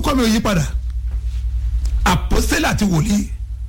orúkọ mi ò yí padà àpọ́sítélì àti wòlíì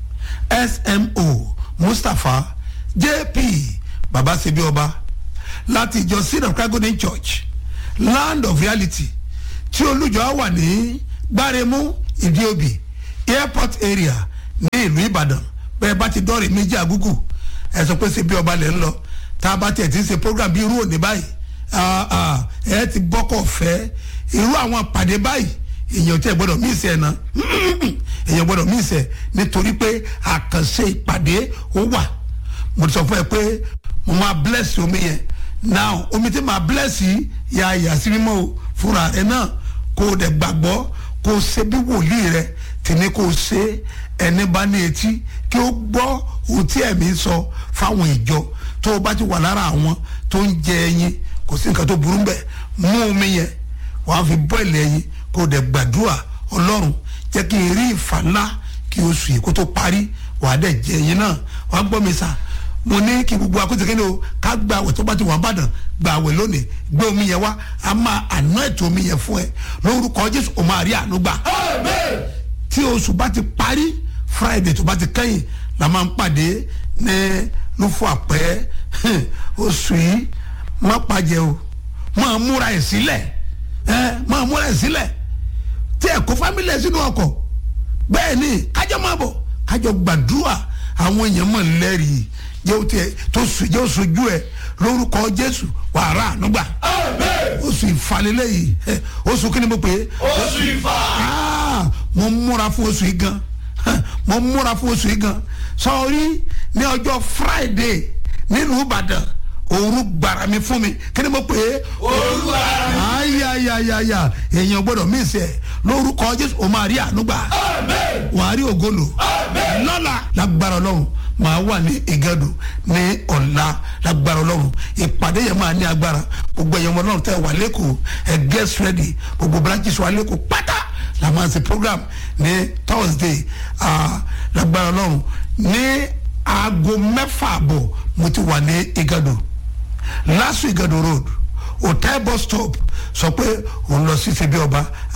smo mustapha jp baba sebi ọba láti ìjọ seed of christ golden church land of reality tí olùjọ wà ní gbáremú ìdíòbí airport area ní ìlú ìbàdàn bẹ́ẹ̀ bá ti dọ́ọ̀rì méjì àgúgù ẹ sọ pé sebi ọba lẹ́ ń lọ tá a bá tiẹ̀ ti ń ṣe program bí irú òní báyìí ah, ah, ẹ ti gbọ́kọ̀ fẹ́ irú àwọn pàdé báyìí èèyàn tí ẹ gbọ́dọ̀ mí ìsẹ̀ náà èèyàn gbọ́dọ̀ mí ìsẹ̀ nítorí pé àkànṣe ìpàdé ó wà mo ti sọ fún ẹ pé mo máa bless omi yẹn now omi tí màá bless yìí ya ìyá sí mímọ́ o fúnra rẹ náà kó o dẹ̀ gbàgbọ́ kó o ṣe bí wòlíì rẹ tì ní kó o ṣe ẹni bá ní etí kí o gbọ́ ohun tí ẹ̀mí sọ fáwọn ìjọ tó o bá ti wà lára àwọn tó ń jẹ ẹyin kò sí nǹkan tó burú bẹ́ẹ̀ mú omi yẹn wàá fi bọ́ọ̀lì ẹyin kó o dẹ̀ gbàdúrà ọlọ́run jẹ́ kí n rí ìfà ńlá kí oṣù yìí kó tó parí wàá dẹ̀ jẹ ẹyin náà wàá gbọ́ mi sà mo ní kí gbogbo akóso kí ni o ká gba àwẹ̀ tó bá ti wà bàdàn gba àwẹ̀ lónìí gbé omi yẹn wá a máa àná ètò omi yẹn fún ẹ lórúkọ jésù o máa rí àánú gbà tí oṣù bá ti parí friday tó bá ti kẹ́yìn la máa ń pàdé ní lófò àpẹ́ oṣù yìí má pàjẹ́ o máa múra ẹ̀ sílẹ̀ ẹ máa múra ẹ̀ sílẹ̀ tí ẹ̀ kó fámìlì ẹ̀ sínú ọkọ̀ bẹ́ẹ̀ ni kájọ máa bọ̀ kájọ gbàdúrà àwọn èèyàn mọ̀ lẹ́rìí jẹ́ o tiẹ̀ tó sùn jẹ́ o sojú ẹ̀ lórúkọ jésù wàrà ànúgbà oṣù ìfàlélẹ̀ yìí ẹ, oṣù kí ni mo pè é oṣù ìfà. Ah, mo múra fún oṣù yìí gan mo múra fún oṣù yìí gan sọrí ní ọjọ́ friday nílùú ìbàdàn òru gbàrà mi fún mi kí ni mo pè é olúwa ayayayaya èèyàn gbọ́dọ̀ mí sẹ lórúkọ jésù o máa rí ànúgbà wà á rí ògolo lọ́la lágbára ọlọ́run màá wà ní ìgẹ́dù ní ọ̀la lágbára ọlọ́run ìpàdé yẹn máa ní agbára gbogbo ẹ̀yàn ọlọ́run tẹ́ wà lẹ́kọ̀ọ́ ẹ̀ get ready gbogbo branches wà lẹ́kọ̀ọ́ pátá la máa ṣe program ní thursday ah, lágbára ọlọ́run ní aago mẹ́fà àbọ̀ mo ti wà ní ìgẹ́dù last week ìgẹ́dù road hotel bus stop sọ pé òun lọ sí ṣebí ọba